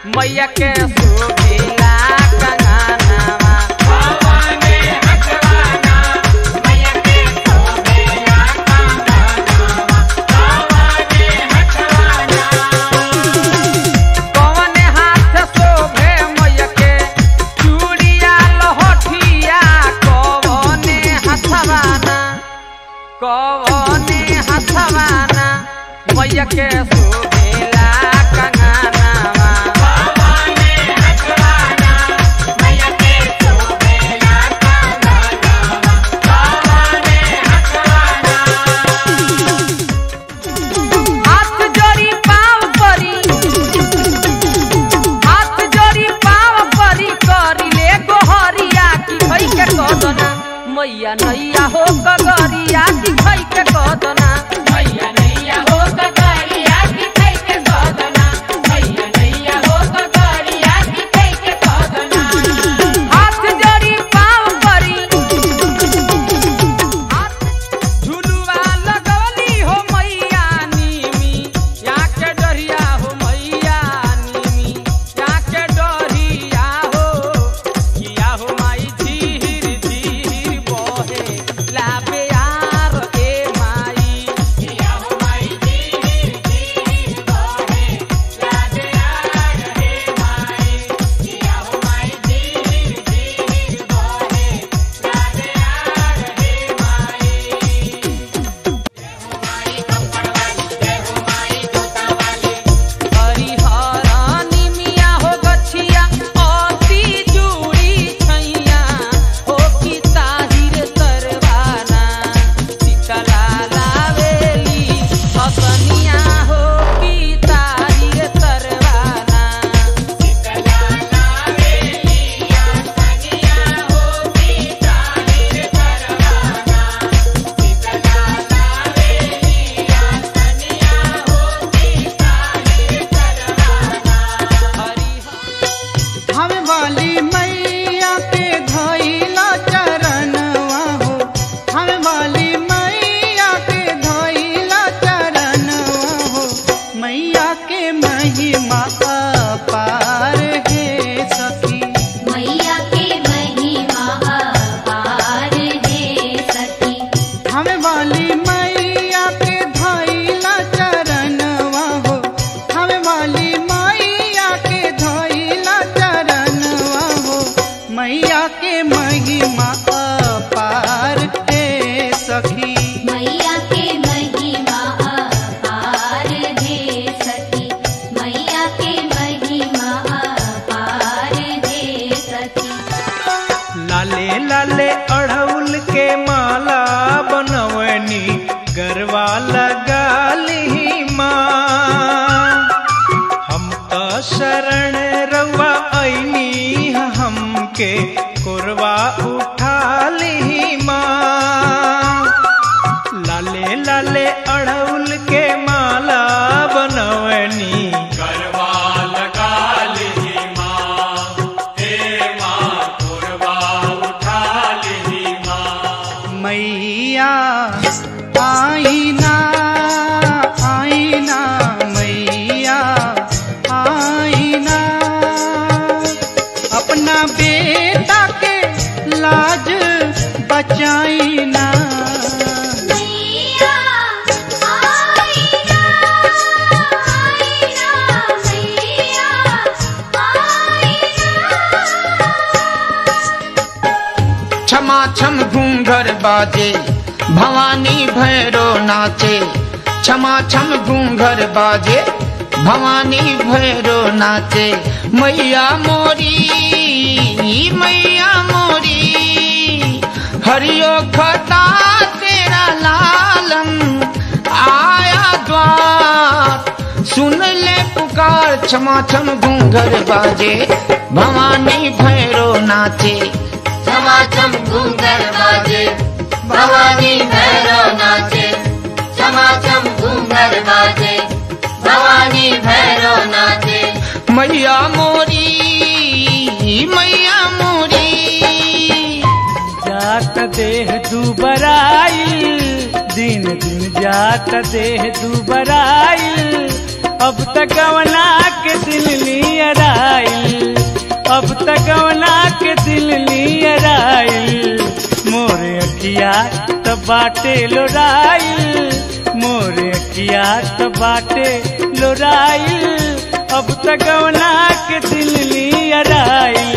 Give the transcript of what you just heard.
मैया के सुखीला कंगनवा कौन हाथ शोभे मैया के चूड़िया लहठिया कौन हथवाना कौन हथवाना मैया के शोभेला कंगनवा हाथ जोड़ी पाँव परी हाथ जोड़ी पाँव परी करी ले गोहरिया की भई के कदना मैया नैया हो कगरिया की भई के कदना मैया नैया हो कगरिया की भई के कदना मैया नैया हो कगरिया की भई के कदना हाथ जोड़ी पाँव परी झुलुआ लगवली हो मैया नीमी या के डरिया हो मैया नीमी या के डरिया हो किया हो माई धीर धीर बहे लाबे यार ए माई किया हो माई धीर धीर बहे लाबे यार ए माई किया हो माई धीर धीर बहे लाबे यार ए माई हरिहरानी मिया हो गछिया अति जुड़ी छैया हो की ताहिर तरवाना शीतला लावेली हसनिया हो की ताहिर तरवाना शीतला लावेली हसनिया हो की ताहिर तरवाना शीतला लावेली हसनिया हो की ताहिर तरवाना हरिहर हम वाली मैया के धइला चरणवा हो हम वाली मैया के धइला चरणवा हो मैया के महिमा अपार हे सखी मैया के महिमा अपार हे सखी हम वाली मैया के धइला चरणवा हो हम वाली मैया के धइला चरणवा हो मैया के महिमा अपार हे सखी मैया के महिमा अपार हे सखी मैया के महिमा अपार हे सखी लाले लाले अड़हुल के माला बनवनी गरवा लगाली माँ हम तो शरण रवा ऐनी हमके कोरवा उठाली माँ लाले लाले अड़हुल के माला बनवनी गरबा लगा ली माँ हे माँ कोरबा उठा ली माँ मैया आईना आईना मैया आईना अपना बेटा के लाज बचाईना मैया आईना आईना मैया आईना क्षमा छम घूंघर बाजे भवानी भैरो नाचे क्षमा छम घूंघर बाजे भवानी भैरो नाचे मैया मोरी मैया मोरी हरियो खता तेरा लालम आया द्वार सुन ले पुकार क्षमा छम घूंघर बाजे भवानी भैरो नाचे समाचम घूंघर बाजे भवानी भैरव नाचे समाचम घूंघर बाजे भवानी भैरव नाचे मैया मोरी मैया मोरी जात देह दुबराई दिन दिन जात देह दुबराई अब तक गवना के दिल नियर आइल अब तक गवना के दिल नियर आइल मोरे अखिया त बाटे लोराइल मोरे अखिया त बाटे लोराइल अब तक गवना के दिल नियर आइल